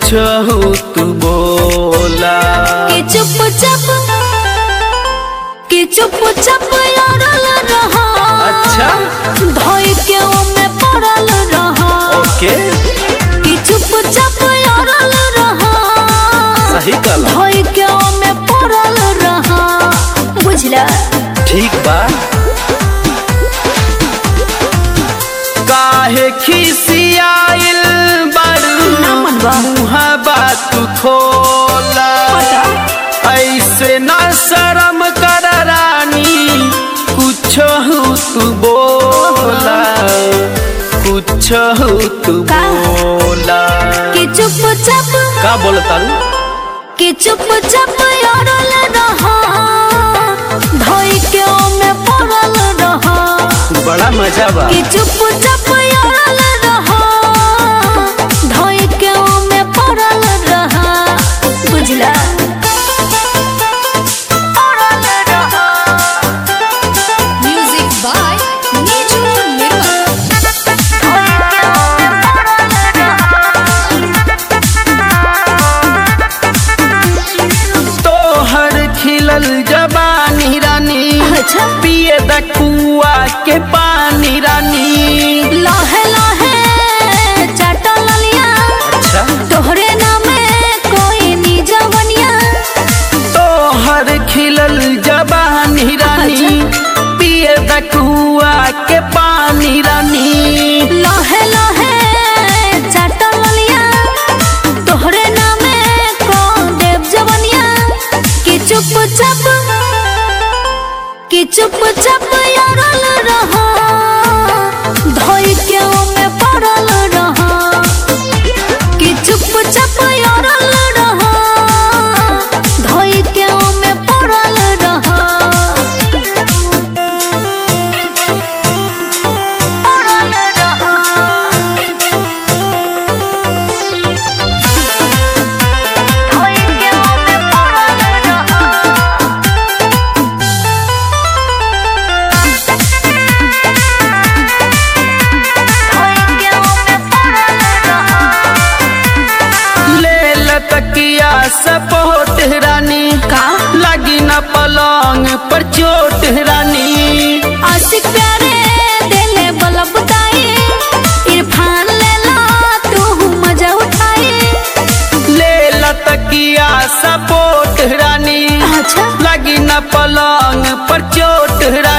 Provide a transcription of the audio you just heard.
कुछ हो तू बोला कि चुपचाप कि चुपचाप अड़ल रहा अच्छा। धोई के ओमे पड़ल रहा ओके कि चुपचाप अड़ल रहा सही कहला धोई के ओमे पड़ल रहा बुझला ठीक बा काहे खिसियाइल बारू ना मनवा। मुहा बात खोला ऐसे न शर्म कर रानी कुछ हो तू बोला कुछ हो तू का? बोला कि चुपचाप का बोलता कि चुपचाप अड़ल रहा धोई के ओमे पड़ल रहा बड़ा मजा बा कि चुपचाप अड़ल रहा धोई के ओमे पड़ल रहा बुझला पड़ल रहा Music by Niju Nirmal. धोई के ओमे पड़ल रहा तोहर खिलल जबानी रानी अच्छा। पिए द कुआ के पानी रानी लहे लहे चटल लिया अच्छा तोहरे नामे कोई निजवनिया तोहर खिलल जबानी रानी पिए द कुआ के पानी रानी लहे लहे चटल लिया तोहरे नामे को देव जवनिया कि चुपचाप कि चुपचाप अड़ल रहा धोई के ओमे पड़ल रहा कि चुपचाप अड़ल रहा धोई के ओमे पड़ल रहा पड़ल रहा धोई के ओमे पड़ल रहा धोई के ओमे पड़ल रहा ले लतकिया सपोट रानी का? लगी न पलंग पर चोट रानी आशिक प्यारे दिले बलब दाई इरफान ले ला तू मजा उठाई ले लतकिया सपोट रानी अच्छा लगी न पलंग पर चोट रानी